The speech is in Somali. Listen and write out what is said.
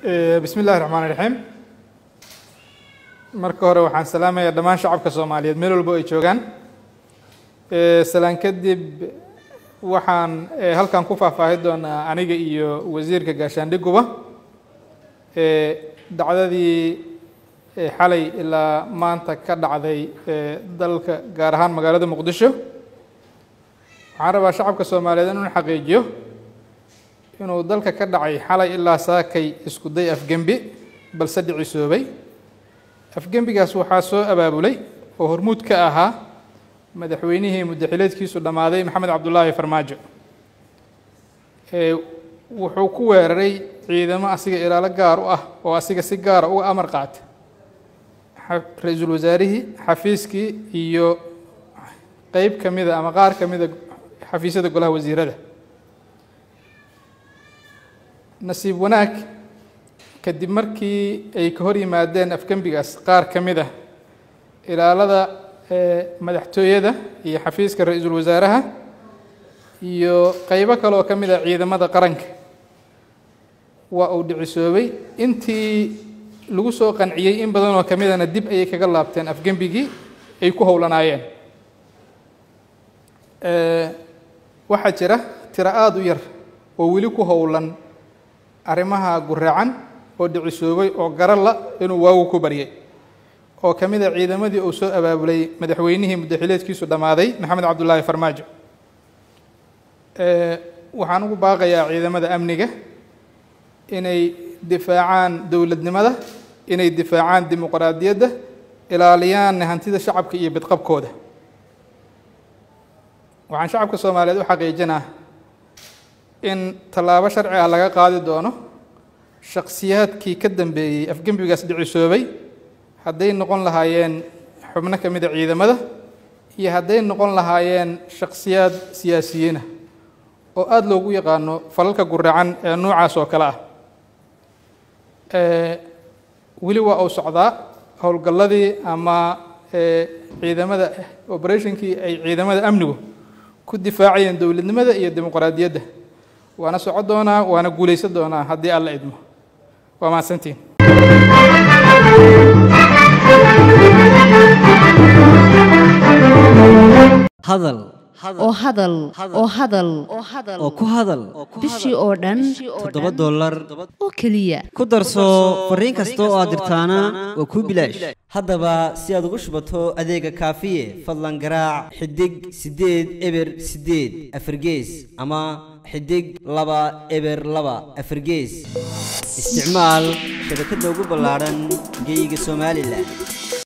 bismi illahi raxmaan raxiim marka hore waxaan salaamayaa dhammaan shacabka soomaaliyeed meel walbo ay joogaan salaan kadib waxaan halkan ku faahfaahi doonaa aniga iyo wasiirka gaashaandhiguba dacdadii xalay ilaa maanta ka dhacday dalka gaar ahaan magaalada muqdisho waxaan rabaa shacabka soomaaliyeed inuu xaqiijiyo inuu dalka ka dhacay xalay ilaa saakay isku day afgembi balse dhicisoobay afgembigaas waxaa soo abaabulay oo hormuud ka ahaa madaxweynihii muddaxileedkiisu dhammaaday maxamed cabdulaahi farmaajo wuxuu ku weeraray ciidamo asiga ilaalo gaar u ah oo asiga si gaara uga amar qaata ra-iisul wasaarihii xafiiskii iyo qeyb ka mida ama qaar ka mida xafiisyada golaha wasiirada nasiib wanaag kadib markii ay ka hor yimaadeen afgembigaas qaar ka mid ah ilaalada madaxtooyada iyo xafiiska ra-iisul wasaaraha iyo qeybo kale oo ka mid ah ciidamada qaranka waa uu dhicisoobay intii lagu soo qanciyey in badan oo ka midana dib ayay kaga laabteen afgembigii ay ku howlanaayeen waxaa jira tiro aada u yar oo weli ku howlan arrimaha guraacan oo dhicisoobay oo garan la inuu waagu ku baryay oo ka mid a ciidamadii uu soo abaabulay madaxweynihii muddaxileedkiisu dhammaaday maxamed cabdulaahi farmaajo waxaan ugu baaqayaa ciidamada amniga inay difaacaan dowladnimada inay difaacaan dimuqraadiyadda ilaaliyaan hantida shacabka iyo bidqabkooda waxaan shacabka soomaaliyeed u xaqiijinaa in tallaabo sharci ah laga qaadi doono shakhsiyaadkii ka dambeeyey afgembigaas dhicisoobay hadday noqon lahaayeen xubno ka mid a ciidamada iyo hadday noqon lahaayeen shakhsiyaad siyaasiyiina oo aada loogu yaqaano falalka guraacan ee noocaas oo kale ah weli waa uu socdaa howlgalladii ama ciidamada operationkii ay ciidamada amnigu ku difaacayeen dowladnimada iyo dimuqraadiyadda waana soco doonaa waana guulaysan doonaa haddii alla idmo waa mahadsantiin hadal oo hadal oo hadal oo ku hadal bishii oo dhan toddoba dollar oo keliya ku darso fariin kasta oo aad dirtaana waa kuu bilaash haddaba si aad ugu shubato adeega kaafiye fadlan garaac xidig siddeed eber siddeed afargees ama xidig laba eber laba afargees isticmaal shabakadda ugu ballaadhan geyga somalilan